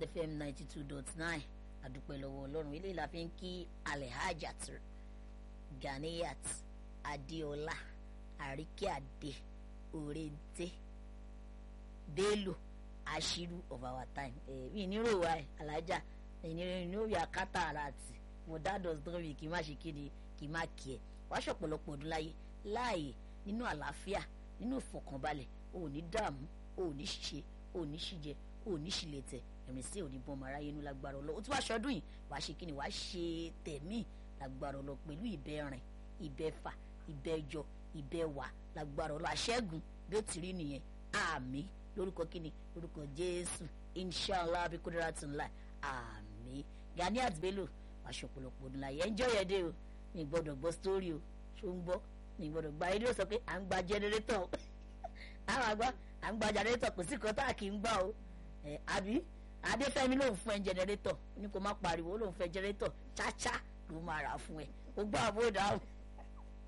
fm ninety two dot nine àdúpẹ́ lọ́wọ́ ọlọ́run eléyìí la fi ń kí alhajat ganiyat adéọlá àríkíàdé òrèǹté bello àṣírù of our time ẹ mi ní rò wá ẹ alájà ẹni ní òye akátá ara àti mo dáadọ́ dán mi kì í má ṣe kéde kì í má kí ẹ wàá ṣọ̀pọ̀lọpọ̀ ọdún láyé láàyè nínú àlàáfíà nínú ìfọ̀kànbalẹ̀ o ò ní dààmú o ò ní ṣe o ò ní ṣìjẹ o ò ní ṣìlẹ̀tẹ̀ ẹ̀rìn sí òní bọ́n mara yẹnu lágbára ọlọ́ o tún wá ṣọdún yìí wàá ṣe kí ni wàá ṣe tẹ̀mí lágbára ọlọ́ pẹ̀lú ìbẹ̀rìn ìbẹ̀fà ìbẹ̀jọ ìbẹ̀wà lágbára ọlọ́ àṣẹ́gun bí ó ti rí nìyẹn àmì lórúkọ kíni lórúkọ jésù inshallah abikudara tún láì àmì Ganiat Bello aṣọ ọ̀pọ̀lọpọ̀ ọdún láyé ẹnjọ́ yẹn dé o ní gbọ́dọ̀ gbọ́ sítórí o ṣó ń gbọ́ ní gbọ́dọ̀ gba rédíò sọ pé à ń gba jẹnẹrétọ̀ àwọn àgbà à ń gba jẹnẹrétọ̀ kò sí kan tá a kì í gbà o ẹ àbí adéfẹ́mi lòun fún ẹ jẹnẹrétọ̀ ní kò má pariwo lòun fẹ́ jẹnẹrétọ̀ cháchá ló máa rà fún ẹ ó gbọ́ àbódà o.